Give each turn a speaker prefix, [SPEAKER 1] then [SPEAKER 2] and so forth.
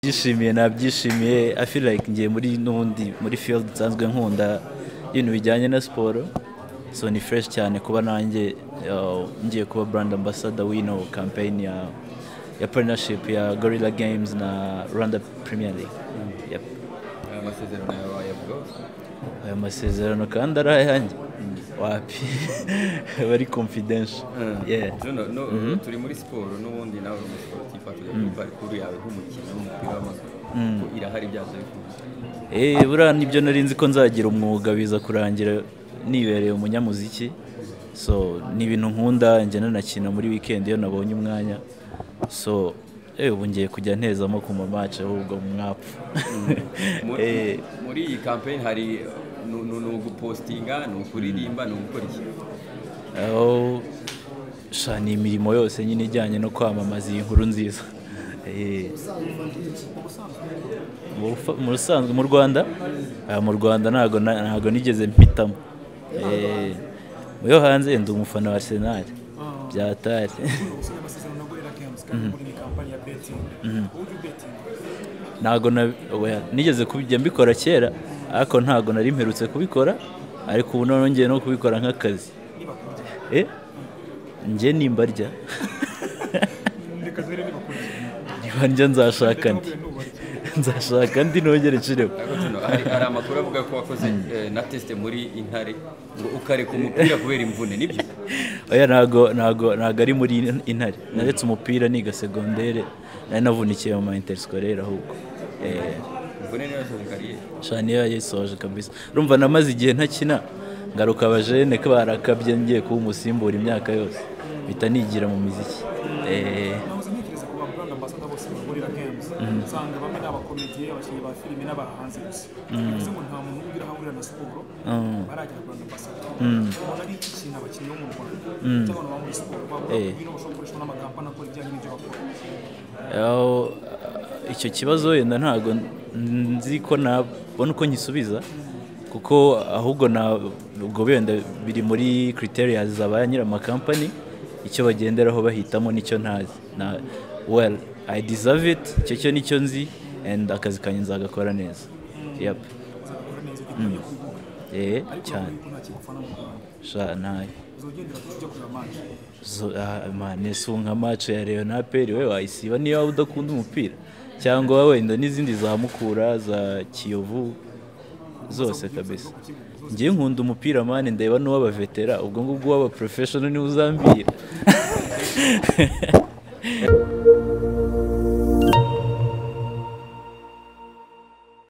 [SPEAKER 1] byishimiye nabyishimiye i feel like ngiye muri n'ubundi muri field nsanzwe nkunda ibintu bijyanye na siporo so ni fresh cyane kuba nanjye uh, ngiye kuba brand ambassador w'ino campaign ya ya partnership ya Gorilla Games na Rwanda Premier League Yep.
[SPEAKER 2] Aya masezerano yawe wayabwaho
[SPEAKER 1] ayo masezerano kandi ari ayanjye wapi bari confidential yeah
[SPEAKER 2] No, no, turi muri siporo n'ubundi nawe uri muri siporo tifatuye mm. parikuru yawe nk'umukinnyi w'umupira w'amaguru ko irahari byaje bikunze
[SPEAKER 1] Eh, buriya nibyo nari nzi ko nzagira umwuga biza kurangira nibereye umunyamuziki so ni ibintu nkunda njya nanakina muri weekend iyo nabonye umwanya so eh, ubu ngiye kujya ntezamo ku mamace ahubwo mwapfa
[SPEAKER 2] Muri-
[SPEAKER 1] Eh,
[SPEAKER 2] muri iyi campaign hari ni ni- ni ugupostinga ni ukuririmba ni ugukora iki
[SPEAKER 1] aho sha ni imirimo yose nyine ijyanye no kwamamaza iyi nkuru nziza Eh, mu bufa- mu busanzwe mu rwanda Ah, mu rwanda ntago na- ntago nigeze mpitamo Eh, mu yo hanze ndi umufana wa arsenal byatari
[SPEAKER 3] gusinya amasezerano na gorira games kandi muri ni kampani ya betingi uburyo betingi
[SPEAKER 1] ntago na- oya, nigeze kubijya mbikora kera ariko ntago nari mperutse kubikora ariko ubu noneho ngiye no kubikora nk'akazi Eh, njye nimba rya
[SPEAKER 3] reka dore niba kurya
[SPEAKER 1] niba njya nzashaka ndi nzashaka ndi nongere nshiremo
[SPEAKER 2] Ariko tuno, hari hari amakuru avuga ko wakoze eh, na test muri intare ngo ukareka umupira kubera imvune nibyo
[SPEAKER 1] oya ntago ntago ntago ari muri intare naretse umupira niga segondere nari navunikiye mu ma interiskolere ahubwo Eh,
[SPEAKER 2] imvune niyo yasoje kariyeri
[SPEAKER 1] shaniya yayisoje kabisa urumva namaze igihe ntakina ngaruka abajene ko barakabye ngiye kuba umusimbura imyaka yose bita nigira mu miziki Eh,
[SPEAKER 3] nahoze ntekereza ku babrand ambasada bose ba gorira games usanga bamwe ni abakomediye abakinnyi ba filime n'abahanzi gusa bivuze ngo nta muntu ugira aho ahurira na siporo barajya brand ambasada ubona ari iki kintu abakinnyi bo mu rwanda cyangwa abantu baba muri siporo bavuga
[SPEAKER 1] Eh.
[SPEAKER 3] ko bino bashobora gukoreshwa n'amakampani akora ibijyanye n'ibyo bakora
[SPEAKER 1] aho icyo kibazo wenda ntabwo nzi ko nabona uko nkisubiza kuko ahubwo ntabwo wenda biri muri criteria za ba nyir'amakampani icyo bagenderaho bahitamo nicyo ntazi na well i deserve it icyo cyo nicyo nzi and akazi kanjye nzagakora neza yep
[SPEAKER 3] uzabikora neza ugikwiye kubivuga
[SPEAKER 1] eh
[SPEAKER 3] ariko
[SPEAKER 1] cyane
[SPEAKER 3] urabona ko nta kigufana mu rwanda
[SPEAKER 1] sha nayo
[SPEAKER 3] uzagendera ku kujya kureba manje
[SPEAKER 1] zo ah, mane si nka match ya Real na APR we wayisiba niyo waba udakunda umupira cyangwa wenda n'izindi za Mukura za Kiyovu zose kabisa ngiye nkunda umupira mane ndeba n'uw'abavetera ubwo ngubwo uw'abaprofessional niwe uzambira